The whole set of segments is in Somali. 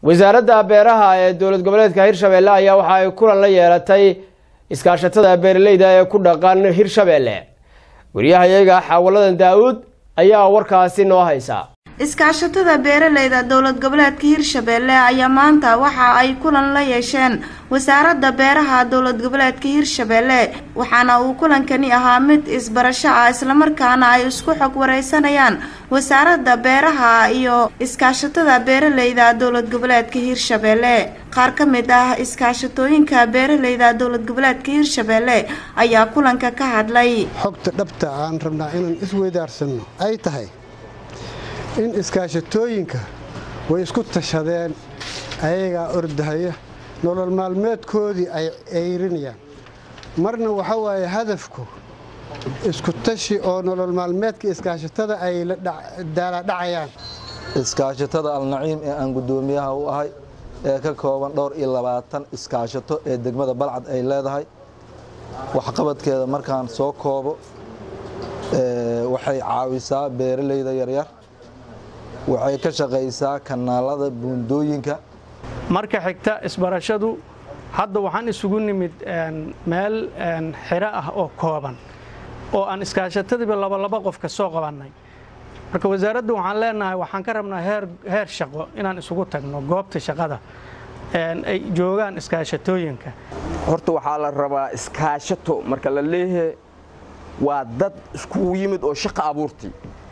wasaaradda beeraha ee dowlad goboleedka hirshabeelle ayaa waxa ay kulan la yeelatay iskaashatada beeraleyda ee ku dhaqan hirshabeelle wariyahayaga xaawaladan daa-uud ayaa warkaasi noo haysa iskaashatada beeraleyda dowlad goboleedka hirshabeelle ayaa maanta waxa ay kulan la yeesheen wasaaradda beeraha dowlad goboleedka hirshabeelle waxaana uu kulankani ahaa mid isbarasho ah islamarkaana ay isku xog wareysanayaan wasaaradda beeraha iyo iskaashatada beeraleyda dowlad goboleedka hirshabeelle qaar ka mid ah iskaashatooyinka beeraleyda dowlad goboleedka hirshabeelle ayaa kulanka ka hadlay xogta dhabta aan rabnaa inaan isweydaarsano ay tahay in iskaashatooyinka way isku tashadeen ayagaa ordahaya nolol maalmeedkoodii ay ceyrinayaan marna waxa waaye hadafku isku tashi oo nolol maalmeedka iskaashatada ay la daaladhacayaan iskaashatada alnaciim ee aan guddoomiyaha u ahay ee ka kooban dhowr iyo labaatan iskaashato ee degmada balcad ay leedahay waxqabadkeeda markaan soo koobo waxay caawisaa beeraleyda yaryar waxay ka shaqaysaa kanaalada buundooyinka marka xigta isbarashadu hadda waxaan isugu nimid meel xiro ah oo kooban oo aan iskaashatadiiba labalaba qof ka soo qabannay marka wasaaraddu waxaan leenahay waxaan ka rabnaa heer shaqo inaan isugu tagno goobta shaqada ay joogaan iskaashatooyinka horta waxaa la rabaa iskaashato marka la leeyahay waa dad iskugu yimid oo shaqa abuurti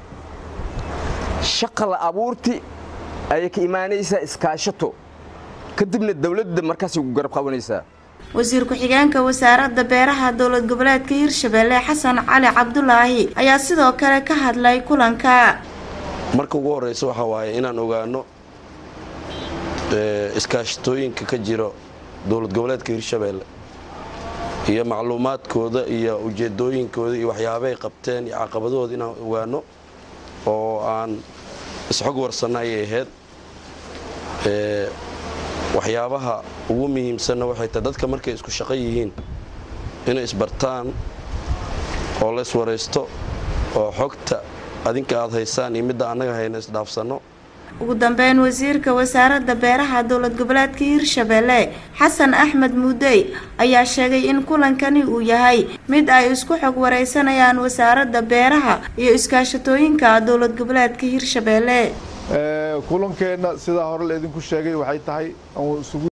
shaqa la abuurti ayay ka imaanaysaa iskaashato kadibna dawladda markaasay ku garab qabanaysaa wasiir ku-xigeenka wasaaradda beeraha dowlad goboleedka hirshabeelle xasan cali cabdulaahi ayaa sidoo kale ka hadlay kulanka marka ugu horeysa waxaa waaye inaan ogaano iskaashatooyinka ka jiro dowlad goboleedka hirshabeelle iyo macluumaadkooda iyo ujeedooyinkooda iyo waxyaabaay qabteen iyo caqabadahooda inaan ogaano oo aan isxog warsanna ayay ahayd waxyaabaha ugu muhiimsanna waxay tahay dadka markay isku shaqo yihiin inay isbartaan oo la iswaraysto oo xogta adinka aad haysaan iyo midda annaga hayna isdhaafsanno ugu dambeyn wasiirka wasaaradda beeraha dowlad goboleedka hirshabeelle xasan axmed muudey ayaa sheegay in kulankani uu yahay mid ay isku xog wareysanayaan wasaaradda beeraha iyo iskaashatooyinka dowlad goboleedka hirshabeelle kulankeenna sidaa hore la idinku sheegay waxay tahay